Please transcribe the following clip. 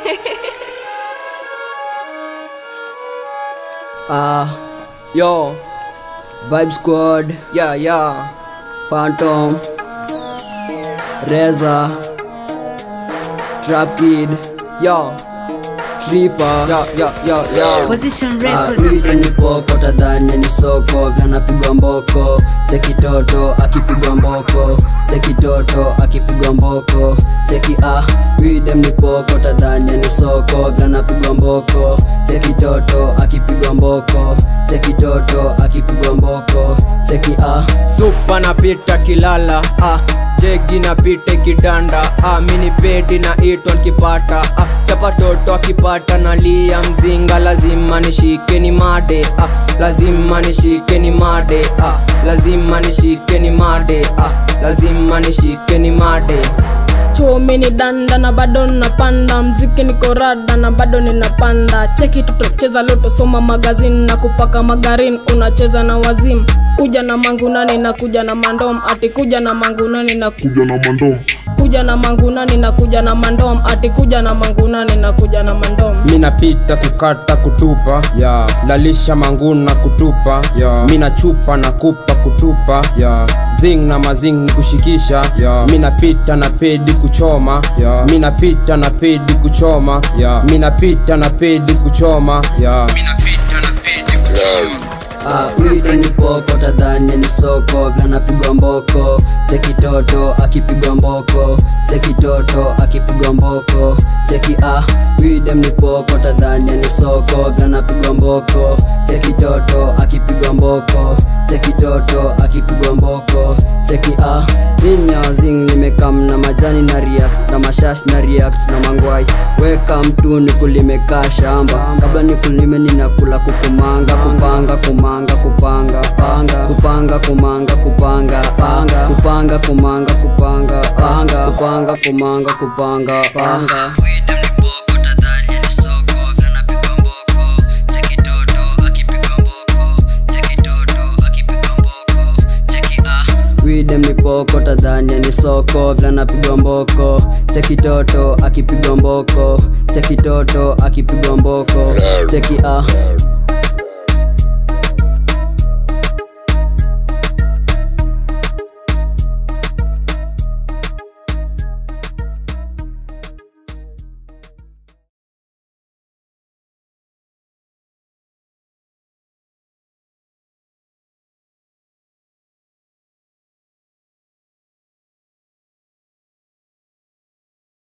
Ah, Yo, Vibe Squad, yeah, yeah. Phantom, Reza, Trap Kid, Yo, Tripper. yo, yo, yo, yo. Position Ah, Records. Wido ni poko tadhani ni soko vile anapigwa mboko cheki toto akipigwa mboko cheki toto akipigwa mboko cheki ah widem ni poko tadhani ni soko vile anapigwa mboko cheki toto akipigwa mboko cheki toto akipigwa mboko cheki ah Supa napita kilala, ah. Jegi napita kidanda, ah. Mini pedi na itwa nkipata, ah. Chapa toto akipata na lia mzinga, lazima nishike ni made, ah. Lazima nishike ni made, ah. Lazima nishike ni made, ah. Lazima nishike ni made. chumi ni danda na bado napanda mziki niko rada na bado ninapanda cheki tutocheza leo tosoma magazini na kupaka magarin unacheza na wazimu kuja na mangunani na kuja na mandom ati kuja na mangunani na kuja na mandom kuja na mangunani na kuja na mandom ati kuja na mangunani na kuja na mandom minapita kukata kutupa yeah. lalisha manguna kutupa yeah. mina chupa na kupa kutupa yeah. zing na mazing ni kushikisha yeah. minapita na pedi kuchoma yeah. minapita na pedi kuchoma yeah. minapita na pedi kuchoma yeah. minapita na pedi kuchoma Ah, wido ni poko tadhani ni soko vile anapigwa mboko cheki toto akipigwa mboko cheki toto akipigwa mboko cheki ah widem ni poko tadhani ni soko vile anapigwa mboko cheki toto akipigwa mboko cheki toto akipigwa mboko cheki ah inyazing nimekam na majani na react na mashash na react na mangwai weka mtu ni kulimekaa shamba kabla ni kulime ninakula kukumanga kupanga kumanga kupanga panga kupanga kumanga kupanga panga kupanga kumanga kupanga panga kupanga kumanga kupanga panga widem ni poko tadhania ni soko vile anapigwa mboko cheki toto akipigwa mboko cheki toto akipigwa mboko cheki ah